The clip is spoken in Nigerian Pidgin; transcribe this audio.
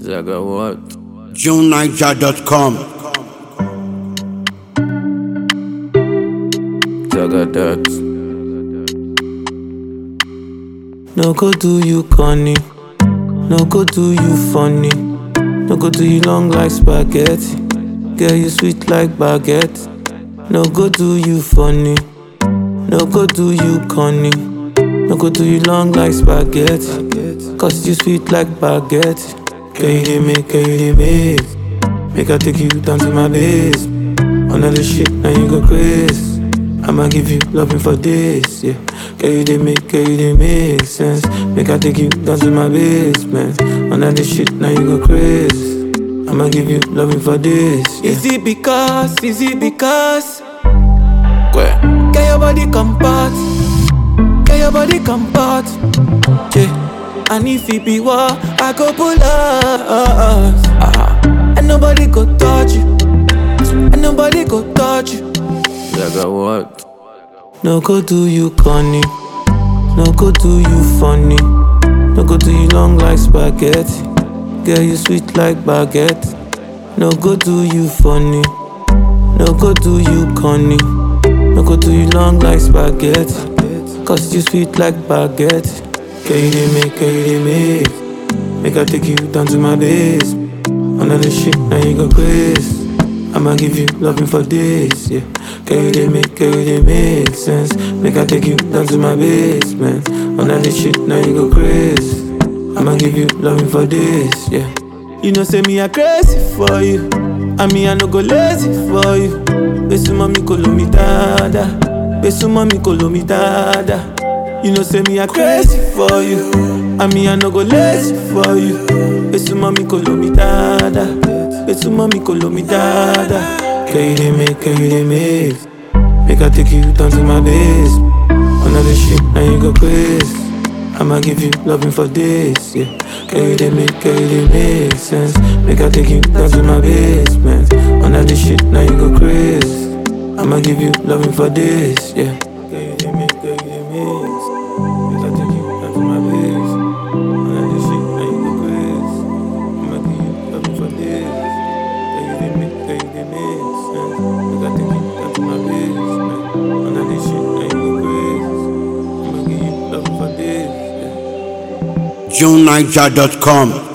Zaga what? JuneNiger.com. Zaga that. No go do you corny. No go do you funny. No go do you long like spaghetti. Girl, you sweet like baguette. No go do you funny. No go do you corny. No go do you long like spaghetti. Cause you sweet like baguette. Girl, you dey make, girl, you dey make. Make I take you down to my base. Another shit, now you go crazy. I'ma give you loving for this, yeah. Girl, you dey make, girl, you dey make sense. Make I take you down to my basement. Another shit, now you go crazy. I'ma give you loving for this, yeah. Is it because, is it because? Girl, your body comfort. Girl, your body comfort. Yeah. And if it be war, I go pull up. Uh-huh. And nobody go touch you. And nobody go touch you. Zaga what? No go do you corny. No go do you funny. No go do you long like spaghetti. Girl, you sweet like baguette. No go do you funny. No go do you corny. No go do you long like spaghetti. Cause you sweet like baguette. Girl, you dey make, girl, you dey make. Make I take you down to my base. Another shit, now you go crazy. I'ma give you loving for this, yeah. Girl, you dey make, girl, you dey make sense. Make I take you down to my basement. Another shit, now you go crazy. I'ma give you loving for this, yeah. You know, say me I crazy for you. I mean, I no go lazy for you. Besu mami kolo mi dada. Besu mami kolo mi dada. You know, say me I crazy for you. I mean, I no go lazy for you. Besu mami kolo mi dada. Besu mami kolo mi dada. Girl, you dey make, girl, you dey make. Make I take you down to my base. Another shit, now you go crazy. I'ma give you loving for this, yeah. Girl, you dey make, girl, you dey make sense. Make I take you down to my basement. Another shit, now you go crazy. I'ma give you loving for this, yeah. Girl, you dey make, girl, you dey make sense. Make I take you down to my base. Another shit, now you go crazy. I'ma give you loving for this. Girl, you dey make, girl, you dey make sense. Make I take you down to my basement. Another shit, now you go crazy. I'ma give you loving for this, yeah. JuneNiger.com.